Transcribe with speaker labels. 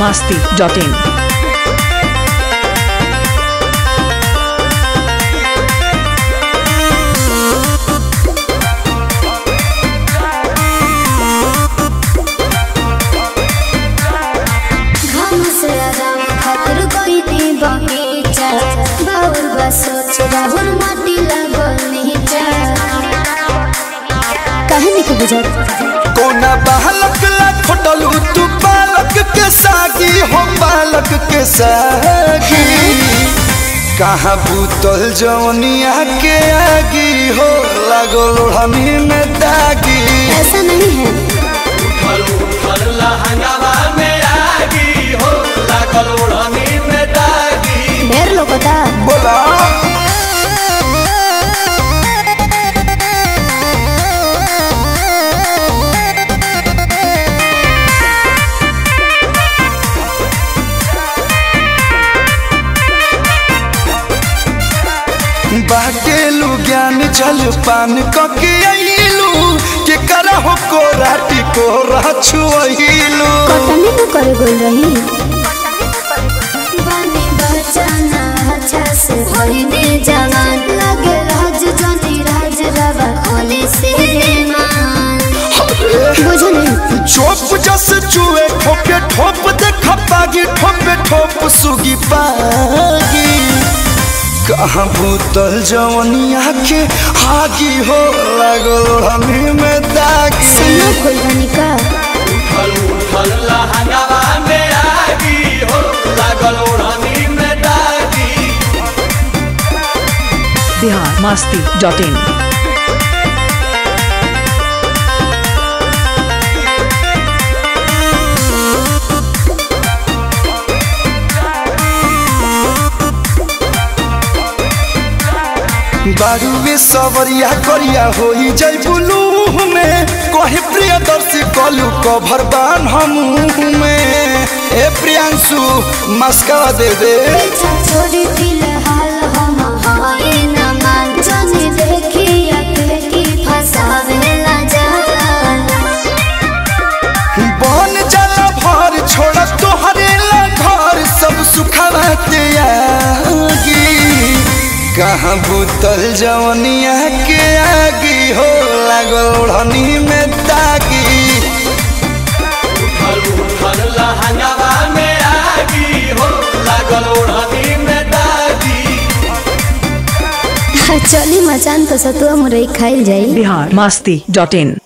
Speaker 1: masti.in.
Speaker 2: घाम से आराम खातिर कोई दी बगीचा बाउर बा सोच राहुल माटी लागल नीचा काहे नहीं बुझत
Speaker 3: कोना बालक ला खोटलू तू बालक के सागी हो बालक के सागी कहाँ भूतल जवनिया के आगी हो लागो लोढ़नी में दागी
Speaker 2: ऐसा नहीं है ढेर लोगोता
Speaker 3: बोला बाटेलू ज्ञान जल पान कके अइलू के करहो को राटी को रछुइलू
Speaker 2: कटनी न करे गोल रही बानी बचाना अच्छा से होइने जवान लगे राज जनी राज रवा होली से मान बुझो नहीं
Speaker 3: चोप जस चुए ठोके ठोप देख पागी ठोपे ठोप सुगी पागी कहाँ भूतल जवनिया के आगी हो लागल हमी में दागी
Speaker 2: सुनो कोई बनी का
Speaker 1: Bihar masti.in.
Speaker 3: बारूवे सवरिया करिया होई जय बुलू में कहे प्रियदर्शी कलू कभर बान हम में ए प्रियांशु मस्का दे दे
Speaker 2: पीछा छोड़ी फिलहाल हम हाय न मान जाने देखी अके की फसावे ला जान
Speaker 3: बन जाला भर छोड़ तोहरे ला घर सब सुखावा त्यागी कहाँ भूतल जवनिया के आगी हो लागल ओढ़नी में दागी
Speaker 2: चली मचान तो सतुआ मुरई खाइल जाई
Speaker 1: Bihar masti.in.